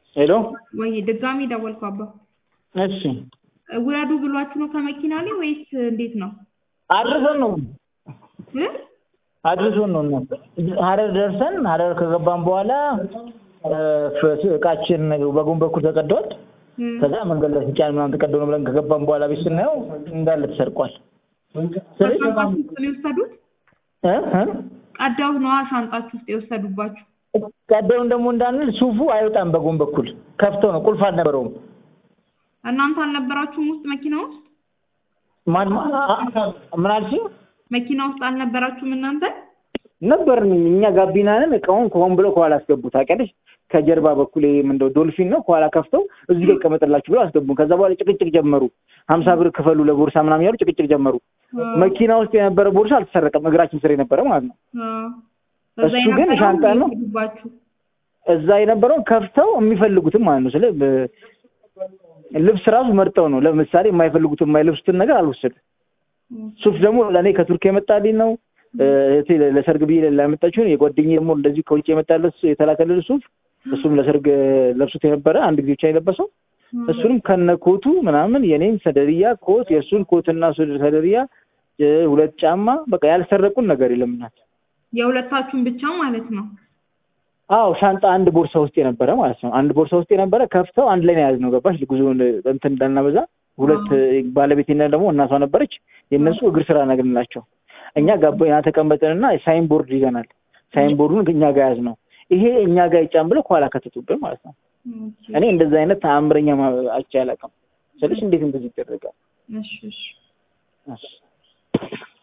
ሄሎ ወይ ድጋሚ ደወልኩ አባ። እሺ ውረዱ ብሏችሁ ነው ከመኪና ላይ ወይስ እንዴት ነው? አድርሰን ነው እ? አድርሶን ነው እናት ሀረር ደርሰን ሀረር ከገባን በኋላ እ፣ ፍ- እቃችን በጎን በኩል ተቀዷል። እም። ከዛ መንገድ ላይ ሲጫን ምናምን ተቀዶ ነው ብለን ከገባን በኋላ ቤት ስናየው እንዳለ ተሰርቋል። ስለዚህ ከሻንጣችሁ ውስጥ ነው የወሰዱት? እ እ ቀዳው ነዋ ሻንጣችሁ ውስጥ የወሰዱባችሁ። ቀደውን ደግሞ እንዳንል ሱፉ አይወጣም በጎን በኩል ከፍተው ነው ቁልፍ አልነበረውም። እናንተ አልነበራችሁም ውስጥ መኪና ውስጥ? ማን ማ- አ- አ- ምን አልሽኝ? መኪና ውስጥ አልነበራችሁም እናንተ? ነበርን እኛ ጋቢናንን እቃውን ከሆን ብለው ከኋላ አስገቡ። ታውቂያለሽ ከጀርባ በኩል ይሄ ምንድነው ዶልፊን ነው ከኋላ ከፍተው እዚህ ጋር ይቀመጥላችሁ ብለው አስገቡ። ከዛ በኋላ ጭቅጭቅ ጀመሩ። ሀምሳ ብር ክፈሉ ለቦርሳ ምናምን ያሉ ጭቅጭቅ ጀመሩ። መኪና ውስጥ የነበረ ቦርሳ አልተሰረቀም፣ እግራችን ስር የነበረ ማለት ነው። አዎ። እዛ እሱ ግን የነበረውን ሻንጣ ነው። የወሰዱባችሁ። እዛ የነበረውን ከፍተው የሚፈልጉትም ማለት ነው። ስለ ብ- ልብስ ራሱ መርጠው ነው። ለምሳሌ የማይፈልጉትን የማይለብሱትን ነገር አልወሰድም። ሱፍ ደግሞ ለእኔ ከቱርክ የመጣልኝ ነው። እህቴ ለሰርግ ብዬ ላመጣችሁን የጓደኛዬ ደግሞ እንደዚህ ከውጭ የመጣለት የተላከልል ሱፍ እሱም ለሰርግ ለብሱት የነበረ አንድ ጊዜ ብቻ የለበሰው እሱንም ከነ ኮቱ ምናምን የኔን ሰደርያ ኮት የእሱን ኮትና ሱድ ሰደርያ እ፣ ሁለት ጫማ በቃ ያልሰረቁን ነገር የለም እናት። የሁለታችሁን ብቻ ማለት ነው። አዎ ሻንጣ አንድ ቦርሳ ውስጥ የነበረ ማለት ነው። አንድ ቦርሳ ውስጥ የነበረ ከፍተው አንድ ላይ ነው የያዝነው። ገባሽ? ጉዞውን እንትን እንዳናበዛ ሁለት ባለቤቴና ደግሞ እናቷ ነበረች። የእነሱ እግር ስራ ነግንላቸው እኛ ጋቢና ተቀመጥንና ሳይን ቦርድ ይዘናል። ሳይን ቦርዱን እኛ ጋር ያዝ ነው። ይሄ እኛ ጋር ይጫን ብለው ከኋላ ከተቱብን ማለት ነው። ኦኬ። እኔ እንደዛ አይነት ተአምረኛ ማ- አይቼ አላውቅም። ስለሽ እንዴት እንደዚህ ይደረጋል? እሺ እሺ። እሺ።